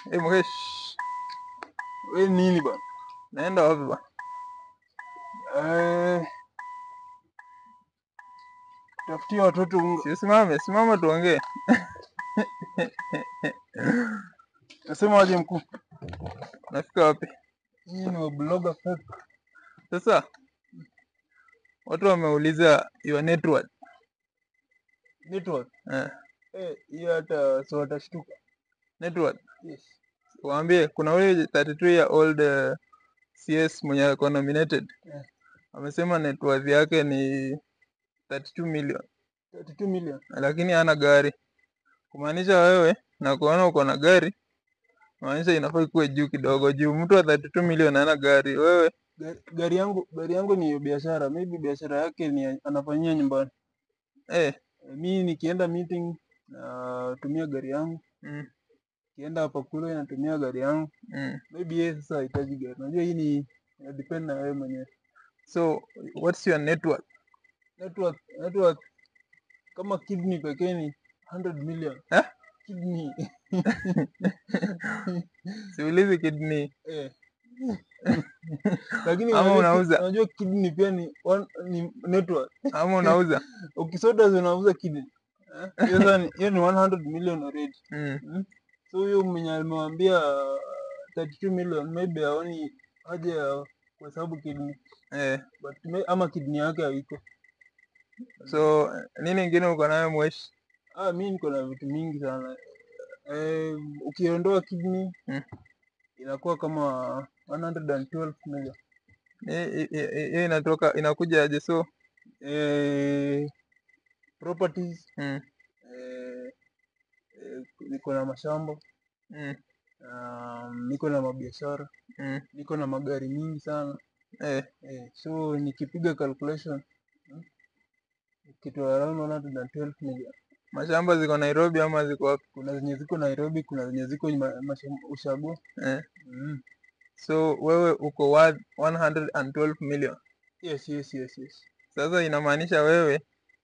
Eh, Mukesh, We nini bana? naenda wapi bwana? Eh, tafutia watoto unga. Si usimame, simama tuongee. Nasema aje mkuu? Nafika wapi? Hii ni wabloga fake. Sasa watu wameuliza your network. Network. Eh, Eh, hiyo hata so watashtuka. network. Yes. Waambie kuna huyu 32 year old uh, CS mwenye ako nominated. Eh. Amesema net worth yake ni 32 million 32 million. lakini hana gari. Kumaanisha wewe na kuona uko na gari maanisha inafaa ikuwe juu kidogo, juu mtu wa 32 million hana gari. Wewe Gari, gari yangu gari yangu ni biashara. Maybe biashara yake ni anafanyia nyumbani. eh, Eh, mi nikienda meeting natumia gari yangu. mm, Kienda hapa kule natumia gari yangu. mm. Maybe yeye sasa hahitaji gari. Unajua hii ni ina depend na wewe mwenyewe. So what's your network? Network network kama kidney pekee ni 100 million. Eh? Kidney. Siulizi kidney. Eh. Lakini Ama unajua ki- unauza? Unajua kidney pia ni one, ni network. ama unauza Ukisoda unauza kidney. Eh? Hiyo sasa ni hiyo ni 100 million already. mm. Mm? So huyo mwenye alimwambia 32 million maybe haoni haja ya kuhesabu kidney eh. but may, ama kidney yake haiko. So nini ingine uko nayo mweshi? Ah, mi niko na vitu mingi sana. Eh, ukiondoa kidney Mm. inakuwa kama 112 million. Hii- hii- hii hii inatoka inakuja aje? So Eh, properties mm. eh, eh, niko na mashamba Mm. um, niko na mabiashara Mm. niko na magari mingi sana Eh. eh, so nikipiga calculation hmm, kitu around 112 million. Mashamba ziko Nairobi ama ziko wapi? Kuna zenye ziko Nairobi, kuna zenye ziko ma- masham- ushago Eh. mm. So wewe uko worth 112 million. Yes, yes, yes, yes. Sasa inamaanisha wewe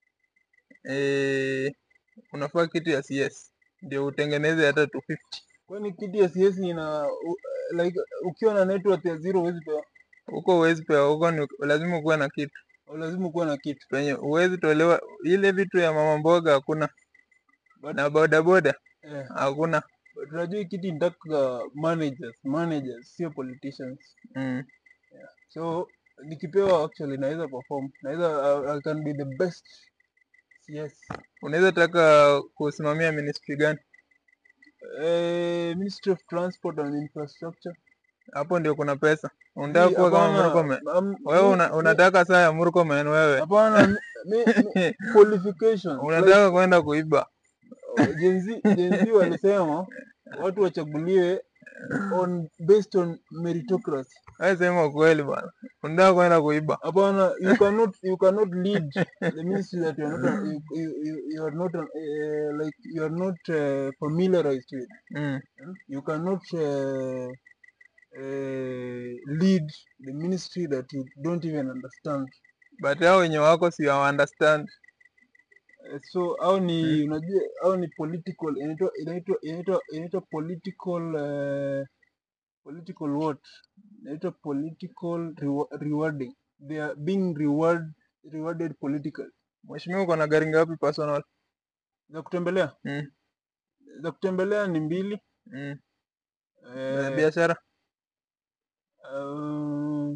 eh, unafaa kitu ya CS ndio utengeneze hata 250. Kwani kitu ya CS ina u, like ukiwa na network ya zero huwezi pewa, Huko huwezi pewa, huko ni lazima ukuwe na kitu au lazima kuwa na kitu penye huwezi tolewa. Ile vitu ya mama mboga hakuna, But- na bodaboda eh. hakuna. But unajua hii kitu inataka managers, managers sio politicians. Mm. So nikipewa actually naweza perform, naweza I, I can be the best CS. Unaweza taka kusimamia ministry gani? Eh, Ministry of Transport and Infrastructure. Hapo ndio kuna pesa. Unataka Mi, kuwa kama hapana, Murkomen? am- Wewe mi- una, mi- unataka saa ya Murkomen wewe. Hapana, mi, mi, mi, qualifications. Like, Unataka kwenda kuiba. Gen Z, Gen Z walisema watu wachaguliwe on based on meritocracy. Wewe sema ukweli bwana. Unataka kwenda kuiba. Hapana, you cannot you cannot lead the ministry that you are not you, you, you, you are not uh, like you are not uh, familiarized with. Mm. hmm? You cannot uh, uh, lead the ministry that you don't even understand. But hao wenye wako si wa understand. Uh, so au ni unajua au ni political inaitwa inaitwa inaitwa inaitwa political uh, political what inaitwa political rewa rewarding they are being reward rewarded politically Mheshimiwa uko na gari ngapi personal? za kutembelea Mm. za kutembelea ni mbili Mm. Na eh, biashara? um,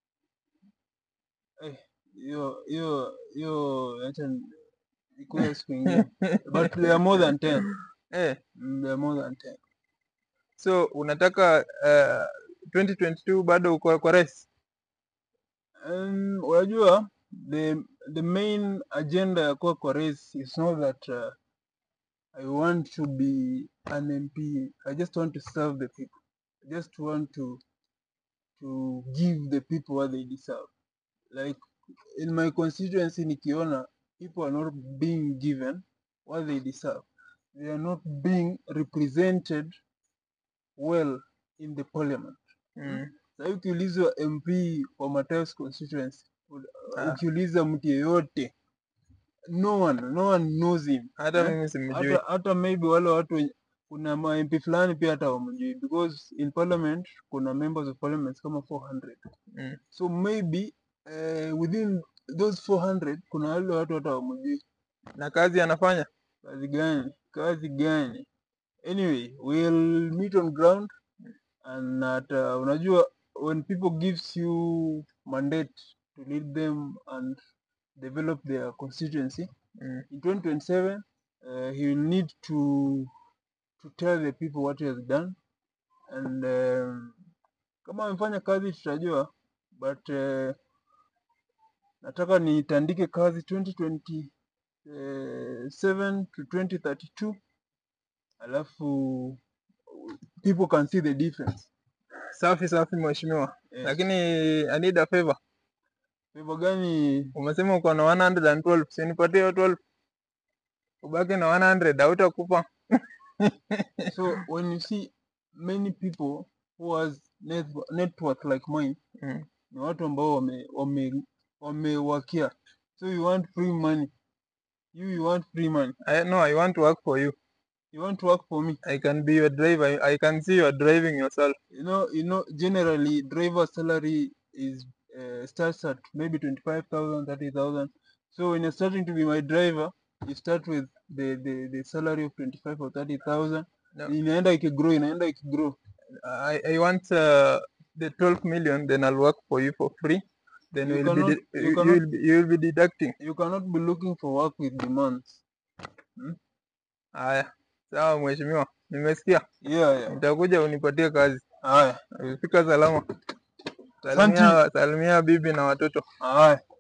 eh, hiyo hiyo hiyo acha ni- ikuwe siku ingine but they are more than 10 Eh. Mm, they are more than 10 So unataka uh, 2022 bado uko kwa rais? Um, unajua the the main agenda ya kuwa kwa race is not that uh, I want to be an MP. I just want to serve the people. I just want to to give the people what they deserve. Like in my constituency nikiona people are not being given what they deserve. They are not being represented well in the parliament. Mm. Sasa ukiulizwa MP wa Matayos constituency, u- Ah. ukiuliza mtu yeyote, no one, no one knows him. Hata Eh? mimi simjui. Hata, hata maybe wale watu wenye kuna ma MP fulani pia hata hawamjui because in parliament kuna members of parliament kama 400 Mm. so maybe uh, within those 400 kuna wale watu hata hawamjui Na kazi anafanya? kazi gani kazi gani anyway we'll meet on ground and that uh, unajua when people gives you mandate to lead them and develop their constituency Mm. in 2027 uh, he will need to to tell the people what he has done and um, kama amefanya kazi tutajua but uh, nataka nitandike kazi 2027 to 2032 alafu people can see the difference Safi safi mheshimiwa. yes. Lakini I need a favor. Favor gani Umesema uko na 112, si nipatie hiyo 12. Ubaki na 100 hautakupa. so when you see many people who has net, net worth like mine Mm. ni watu ambao wame wame wamewakia so you want free money you you want free money I, no, I want to work for you. you want to work for me I can be your driver. I, I can see you are driving yourself. you know you know generally driver salary is uh, starts at maybe 25000 30000 so when you're starting to be my driver you start with the the, the salary of 25 or 30000 No. inaenda ikigrow inaenda ikigrow I, I want uh, the 12 million, then I'll work for you for free. Then You we'll be cannot- de- you you, cannot- will be, you will be deducting. you cannot be looking for work with demands Haya, sawa mheshimiwa, nimesikia. yeah yeah Nitakuja unipatie kazi. haya Fika salama. Salimia, salimia bibi na watoto. haya